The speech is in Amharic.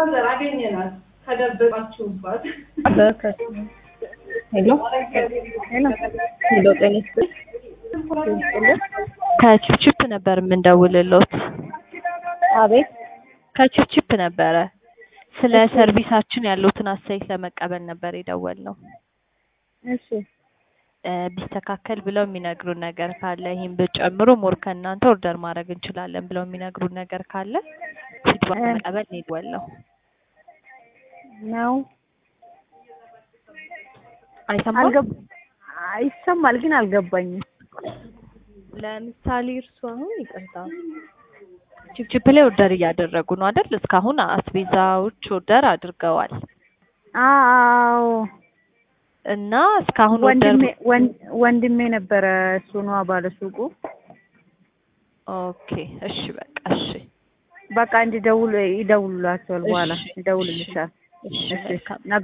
ማዘር አገኘናት ከደበቃችሁባት። ሄሎ ሄሎ ሄሎ፣ ጤና ይስጥልኝ። ይስጥልኝ። ከቺፕቺፕ ነበር የምንደውልሎት። አቤት ከቺፕቺፕ ነበረ ስለ ሰርቪሳችን ያሉትን አስተያየት ለመቀበል ነበር የደወልነው። እሺ እ ቢስተካከል ብለው የሚነግሩን ነገር ካለ ይህን ብጨምሩ ሞር ከእናንተ ኦርደር ማድረግ እንችላለን ብለው የሚነግሩን ነገር ካለ ፊድባክ እ ለመቀበል ነው የደወልነው። ነው አይሰማም? አልገብ ይሰማል ግን አልገባኝም። ለምሳሌ እርሱ አሁን ይቅርታ ቺፕቺፕ ላይ ኦርደር እያደረጉ ነው አይደል? እስካሁን አስቤዛዎች ኦርደር አድርገዋል አዎ እና እስካሁን ኦርደር ወንድሜ ወን- ወንድሜ ነበረ እሱ ነዋ ባለ ሱቁ። ኦኬ፣ እሺ፣ በቃ እሺ፣ በቃ እንዲደውል ይደውሉላቸዋል። በኋላ እሺ፣ ይደውልልሻል። እሺ፣ እሺ መልካም ነገ